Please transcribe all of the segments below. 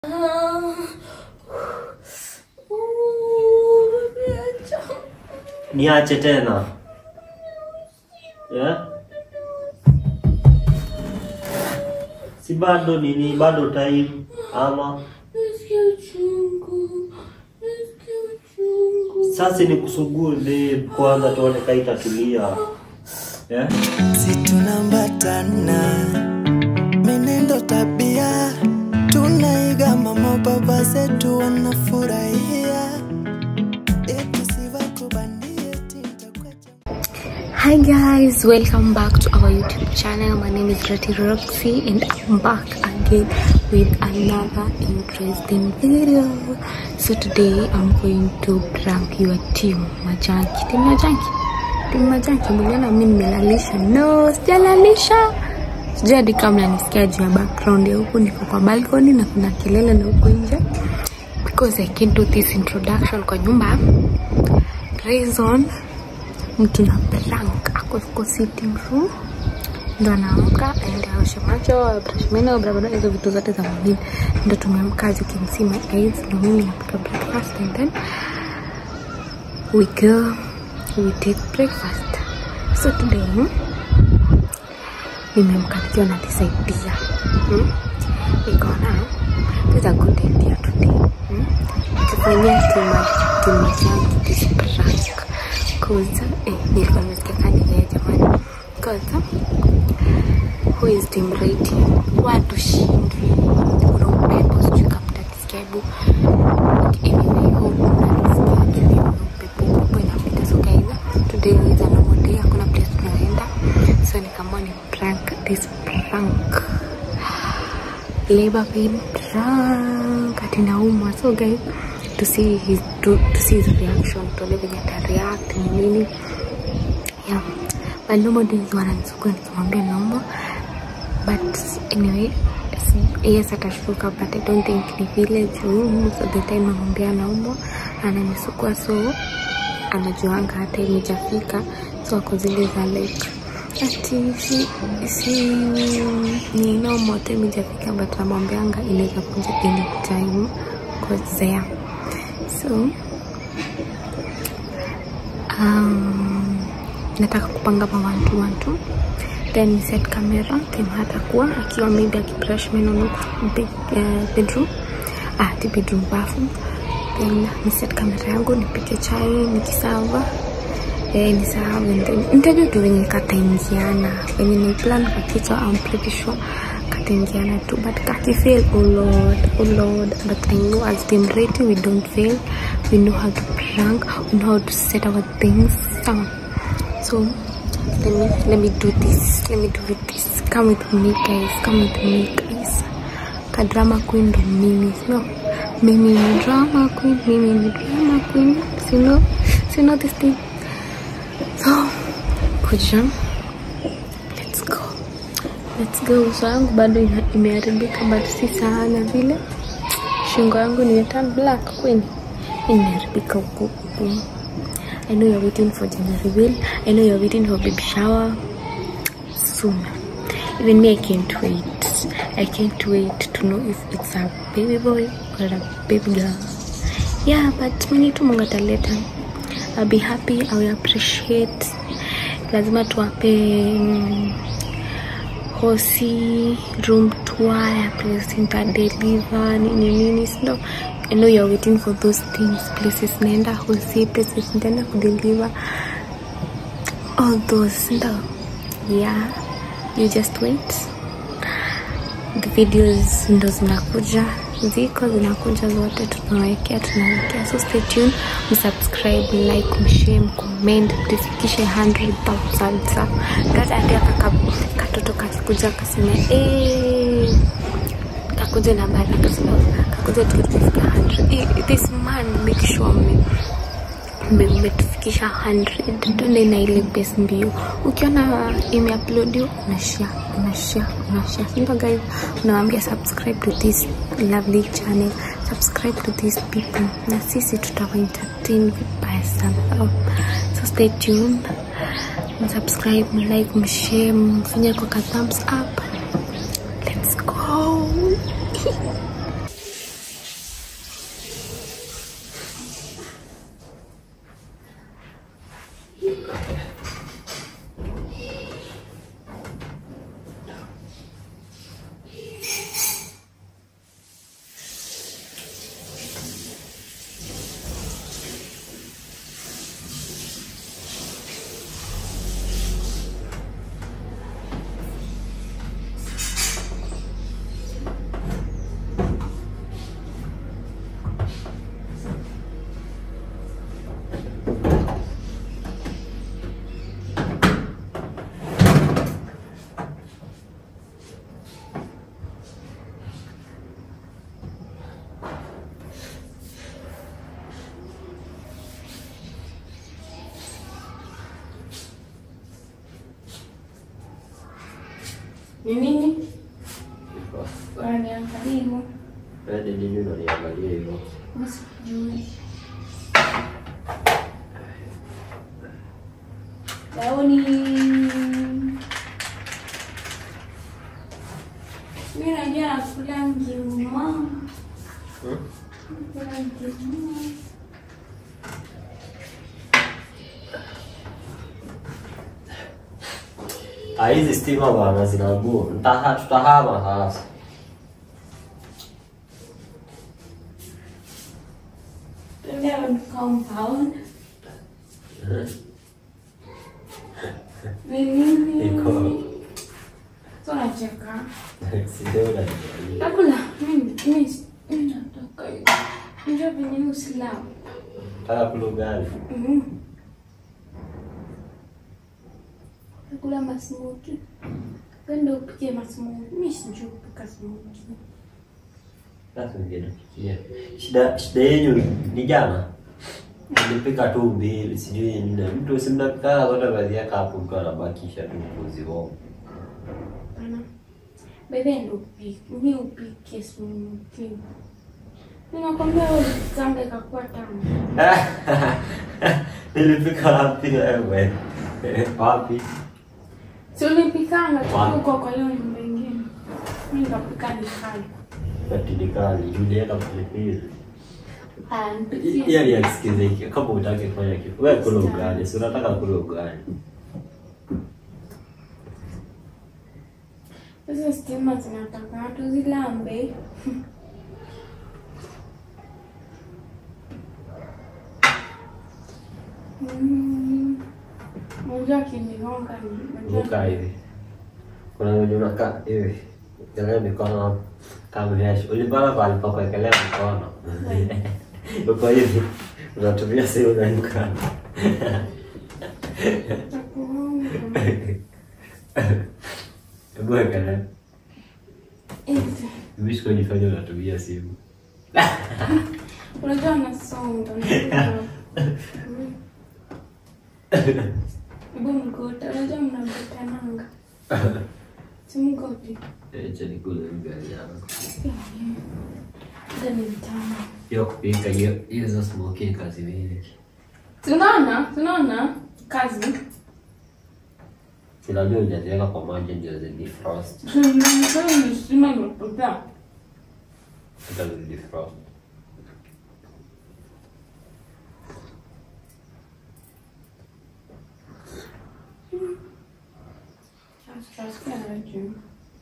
Niache tena yeah? Si bado nini, bado time ama sasa ni kusugue kwanza, tuone kama itatulia yeah? si tunambatana menendo tabia tunaiga mama baba zetu wanafurahia eti sivakubandie tintakwecha Hi guys, welcome back to our YouTube channel. My name is Rati Roxy and I'm back again with another interesting video. So today I'm going to prank your team Majanki. Team Majanki? Team Majanki, mliona mimi nimelalisha? No, sijalalisha. Sijui hadi kama mnanisikia juu ya background ya huku, niko kwa balcony na kuna kelele na huku nje because I can't do this introduction kwa nyumba reason mtu na prank ako kwa sitting room ndo anaamka aende aoshe macho brush meno barabara hizo vitu zote za muhimu ndo tumeamka as you can see my eyes ndo mimi napika breakfast and then we go we take breakfast so today hmm, nimeamka nikiwa najisaidia hmm? nikaona this is a good idea today hmm? tufanyia timachangu this prank cause eh, nilikuwa nimesikia kani yeye jamani cause who is team rating watu shindwi kuna upepo sijui kama mtakisikia hebu anyway hope mnanisikia juu ya upepo upepo inapita so guys today is a normal day hakuna place tunaenda so nikaamua ni prank this prank labor pain prank ati naumwa so guys to see his to, to see his reaction tuone venye atareact ni nini yeah but normal days wananisukua nikimwambia naumwa but anyway s- yes atashtuka but i don't think ni vile juu most of the time namwambia naumwa ananisukua so anajuanga hata imejafika so ako zile za like ati si, si ni normal hata imejafika but namwambianga inaweza kuja anytime cause there so um, nataka kupanga mawantu wantu then ni set camera then hatakuwa akiwa maybe akibrush meno no bed, uh, bedroom ah, ti bedroom bafu then ni set kamera yangu nipike chai nikisava eh, nisahau and then nitajua tu venye kataingiana venye ni plan kwa kichwa I'm pretty sure kataingiana tu but kakifail oh lord oh lord but I know as team rating we don't fail we know how to prank we know how to set our things sawa so let me let me do this let me do this come with me guys come with me guys ka drama queen ndo mimi sino mimi ni drama queen mimi ni drama queen sino sino this thing so kuja let's go let's go uso yangu bado ina- imeharibika but si sana vile shingo yangu nimeturn black kweli imeharibika huku huku I know you're waiting for gender reveal. I know you're waiting for baby shower soon. Even me, I can't wait. I can't wait to know if it's a baby boy or a baby girl. Yeah, but mwenye tu Mungu ataleta. I'll be happy. I will appreciate. Lazima tuwape mm, hosi room tour ya place nitadeliver nini nini sindo I know you're waiting for those things places naenda hosi places nitaenda kudeliver all those sindo yeah you just wait the videos ndo zinakuja ziko zinakuja zote tunawekea tunawekea so stay tuned msubscribe like mshare mcomment tufikishe 100000 sa gata ndio kaka katoto kakikuja akasema eh kakuja na bari akasema kakuja tukifika 100 Eh, this man make sure me mme- mmetufikisha 100 tuende na ile base mbio ukiona imeuploadiwa unashare unashare unashare simple guys unawambia subscribe to this lovely channel subscribe to these people na sisi tutawa entertain vibaya sana so stay tuned msubscribe mlike mshare mfanye kwa ka thumbs up let's go Ni nini? Iko. Unaniangalia hivyo? Wewe ni nini unaniangalia hivyo? Mimi sijui. Daoni. Mimi najua nakula ngima. Hmm? Nakula ngima. Ah, hizi stima bwana zinaugua. Ntaha tutahama sasa. Twende on compound. Ni nini? Iko. So nacheka. Sijui unaniangalia. Nakula. Mimi mimi mimi nataka hiyo. Unajua venye ni Uislamu. Nataka kula ugali. Mhm. Nakula masmoki. Penda upike masmoki. Mimi sijui kupika smoki. Sasa ningefikiria. Shida shida yenu ni jana. Nilipika tu mbili, sijui nne. Mtu si mnapika zote baadhi yake hapo mtu anabakisha tu kuzioma. Pana. Bebe ndo upike. Mimi upike smoki. Ninakwambia wewe kanga ikakuwa tamu. Nilipika wapi wewe? Wapi? Si ulipikanga Wapi? tuko kwa hiyo nyumba ingine. Mimi nikapika nikali. Katilikali, Juliana pilipili. Ah, nipikie. Yeye alisikizeki kama utaki kufanya kitu. Wewe kula ugali, si unataka kula ugali. Sasa stima zinataka watu zilambe. Mm. Unajua akinigonga ni- unajua- Ukaa hivi. Kuna wenye unakaa hivi. Kelea mikono kama viashi. Ulipala pale pa kuwekelea mikono. Uko hivi. Unatumia simu na mkono. Nitakugonga. Hebu wekelea. Eti, Mimi sikujifanya unatumia simu. Unajua nasonga. unajua. Mm. Hebu mgote. Unajua mnagotananga. Si mgote. Acha nikule ugali yangu. Ndio ni mtamu. Hiyo kupika hiyo hizo smoking kazi mingi. Tunaona, tunaona kazi. Sinajua hujaziweka kwa maji ndio zi defrost. Tunaona ni sima imepotea. Hata zi defrost. Tutasikia radio.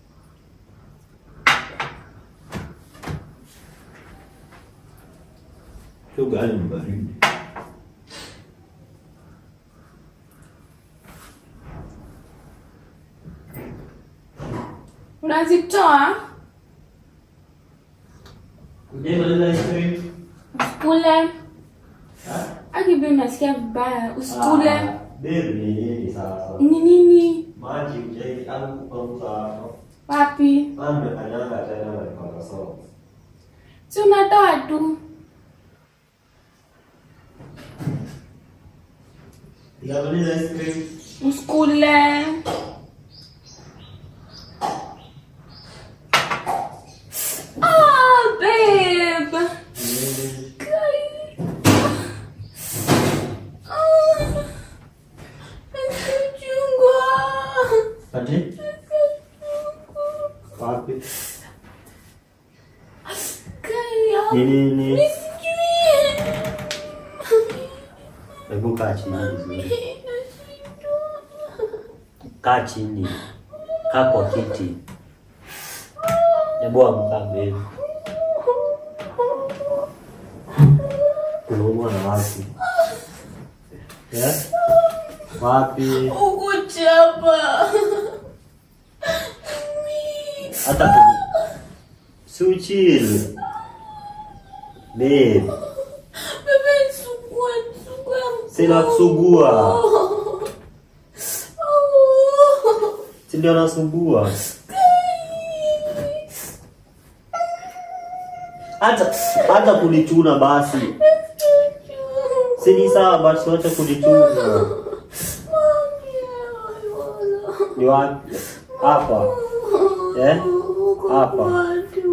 Hiyo ugali ni baridi. Unazitoa Ujemaliza ice cream? usikule. Akibi unasikia vibaya, usikule. Ah, Babe ni nini sasa? Ni nini? Maji ujai au kupanguza hapo. Wapi? Maana nimekanyanga tena na nikaona sawa. Si unatoa tu. Ujamaliza ice cream? Usikule. Ah, babe. Nini? Ah. Nachungwa. Ati? Wapi? Kaya. Ni nini? Nisijui. Hebu kaa chini vizuri. Kaa chini. Kaa kwa kiti. Hebu amka babe. Unaumwa na wapi? Yeah? Wapi? Ukuchapa. Hata tu. So chill. Babe, Bebe sugua, sugua. sina kusugua. Oh. Si ndio nasugua. Hata hata kunichuna basi. Si ni sawa basi wacha kunichuna. Ni wapi? Hapa. Eh? Hapa.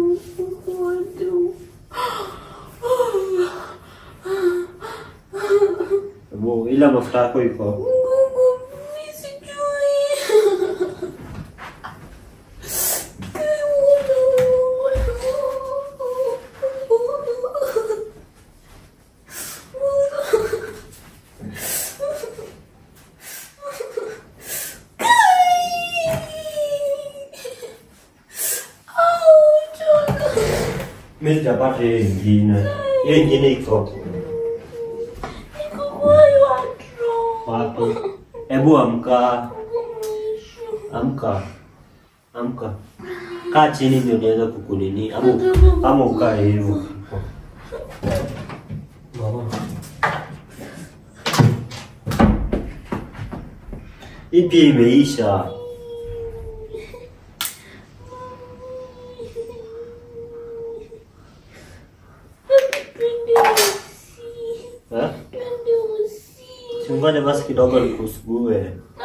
Hebu ila mafuta yako iko. Mimi sijapata hiyo ingine. Hiyo ingine iko. Wapi? Hebu amka. Amka. Amka. Kaa chini ndio niweze kukunini. Ama ama ukae hivyo. Mama. Hii pia imeisha. Eh? Chungane basi kidogo nikusugue.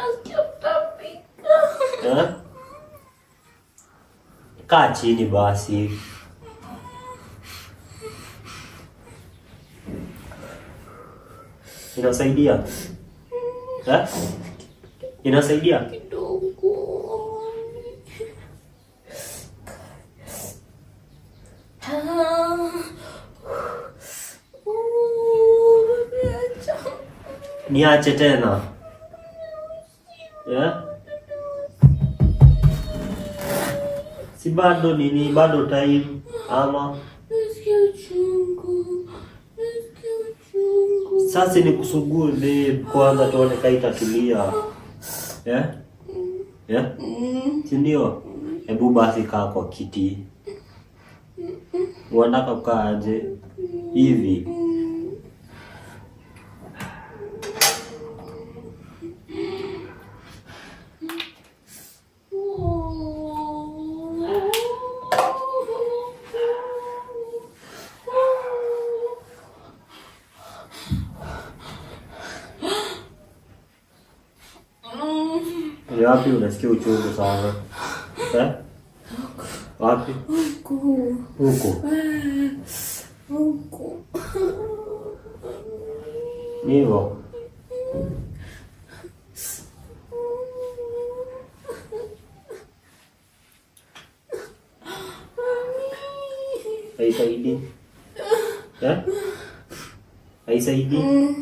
Eh? Kaa chini basi. Inasaidia? Eh? Inasaidia? Niache tena. Eh? Si bado nini, bado time ama sasa ni kusugue babe, kwanza tuone kama itatulia. Eh? Eh? Si ndio? Hebu basi kaa kwa kiti. Unataka kukaa aje? Hivi. Ni wapi unasikia uchungu sana? Eh? Wapi? Huko. Ni hivyo. Haisaidii. Eh? Haisaidii.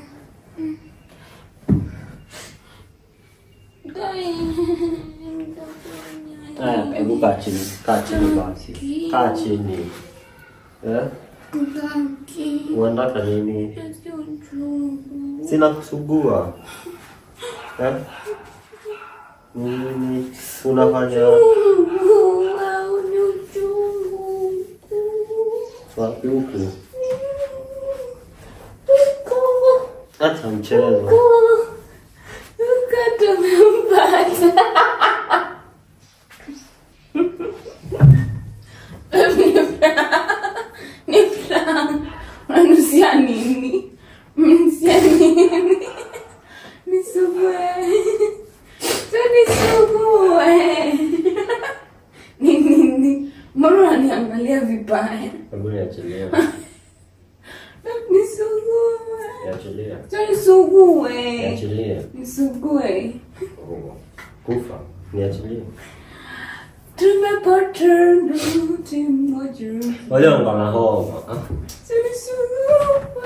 Haya, hebu kaa chini, kaa chini basi, kaa chini. Eh? Unataka nini? Sina kusugua. Eh? Nini unafanya wapi huku? Acha mchezo. Unanusia nini? Mnusia nini? Nisugue. Tu nisugue. Ni nini? Mbona unaniangalia vibaya? Hebu niachilie. Nisugue. Niachilie. Tu nisugue. Niachilie. Nisugue. Oh, Kufa. Niachilie. Tumepata ndoto moja. Wale wangu na homa. Ah, Tu nisugue.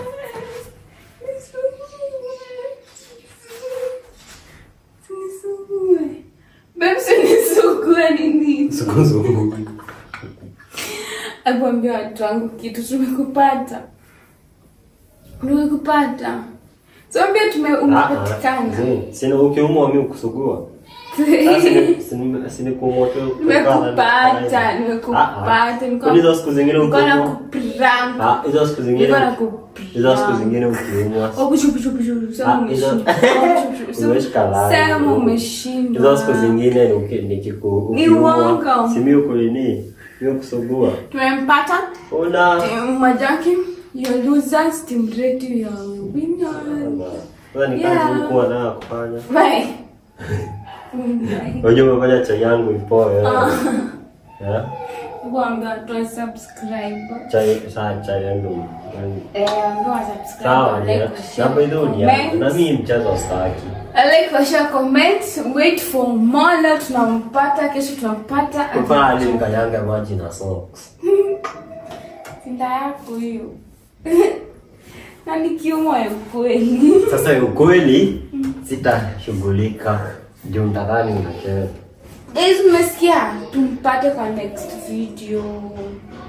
Nisugue. Nisugue. Babe, si nisugue ni nini? Sikuzunguki. Akuambia watu wangu kitu, tumekupata, tumekupata. Tuambia tume umepatikana. Sina ukiumwa mimi kusugua. Sini kuumwa tu. Nimekupata, nimekupata. nilikuwa- Hizo siku zingine nilikuwa ukiumwa. nakuprank. Ah, hizo siku zingine. Nilikuwa nakuprank. Hizo siku zingine ukiumwa. Oh, pushu, pushu, pushu. Sema Ah, hizo- umeshinda. Oh, pushu, pushu. Umeshika laini. Sema umeshindwa. Hizo siku zingine uki- nikiku Ni ukiumwa. uongo. Si mimi ukulini. Mimi kusugua. Tumempata. Una. Team Majaki, your losers, team ready, your winners. Sasa ni Yeah. kazi ulikuwa nayo kufanya. Bye. Bye. Unajua umefanya chai yangu ipoe. Ah. Eh? Hebu ambia watu wa subscribe. Chai saa chai yangu. Eh, ambia wa subscribe. Sawa, like, ya. share, Na by the way, ni yangu. comment. na mimi mchezo staki. like share comment wait for more leo tunampata kesho tunampata Kwa hali nikanyanga maji na socks. sinda yako hiyo na ni kiumo ya ukweli Sasa ukweli sitashughulika. Ndio mtadhani unacheza. guys mmesikia tumpate kwa next video